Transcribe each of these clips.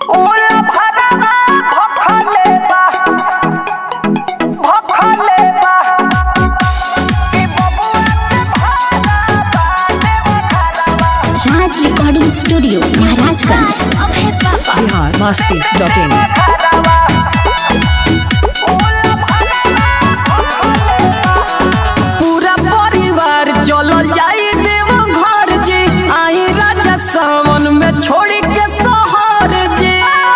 उला भरवा भखले बा भखले बा कि बबुआ के भारा बाटे वखरवा Raj recording studio Maharajganj Bihar Masti dot in भरवा उला भरवा भखले बा पूरा परिवार चलल जाई देव घर जी आई राजा सावन में छोड़ी के शहर जी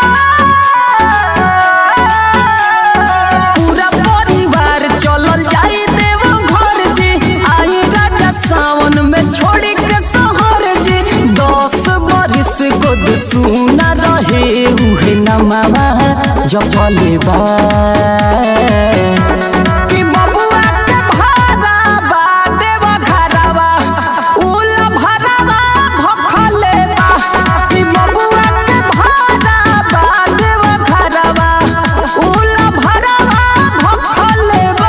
पूरा परिवार चलल जाई देव घर जी आई राजा सावन में छोड़ी के शहर जी दस बरिस गोद सुना रहे उहे नमावा जपले बा कि बबुआ के भारा बा देव घरवा उल भरवा भखले बा कि बबुआ के भारा बा देव घरवा उल भरवा भखले बा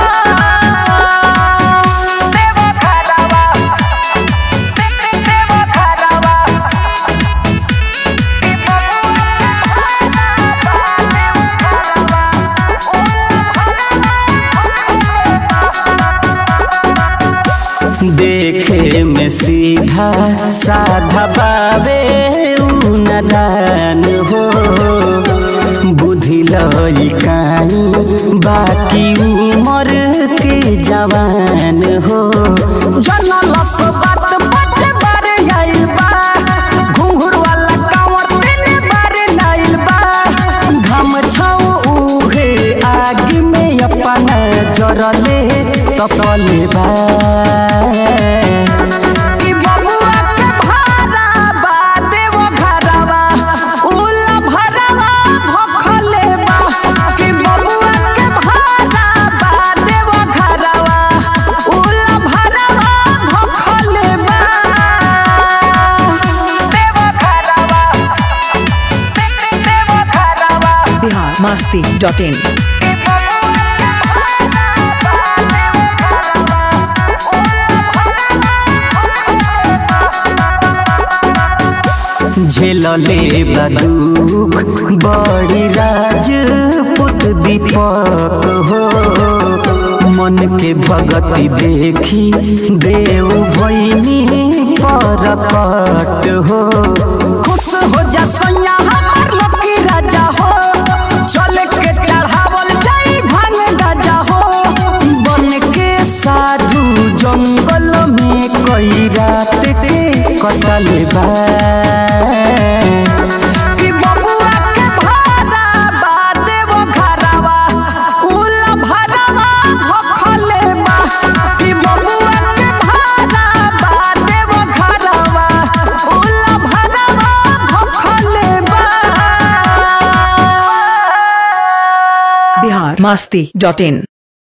देव घरवा देव घरवा कि देखे में सीधा साधा बाबे उ नदान हो बुद्धि लइकाई बाकी उमर के जवान हो जनल बात बच बार आइल बा घुंघरू वाला कांवर तीन बार लाइल बा घम छाऊ उहे आग में अपना जरले तपले बा कि बबुआ के भारा बा देव घरवा उल भरवा भखले बा कि बबुआ के भारा बा देव घरवा उल भरवा भखले बा देव घरवा देव घरवा बिहार मस्ती डॉट इन झेलले बदुख बड़ी राजपूत दीपक हो मन के भगति देखी देव भैनी परपट हो खुश हो जा सैया हमार लकी राजा हो चल के चढ़ावल जाई भांग गाजा हो बन के साधु जंगल में कई रात के कटल बा कि बबुआ के भारा बा देव घरवा उल भरवा भखले बा कि बबुआ के भारा बा देव घरवा उल भरवा भखले बा बिहार मस्ती डॉट इन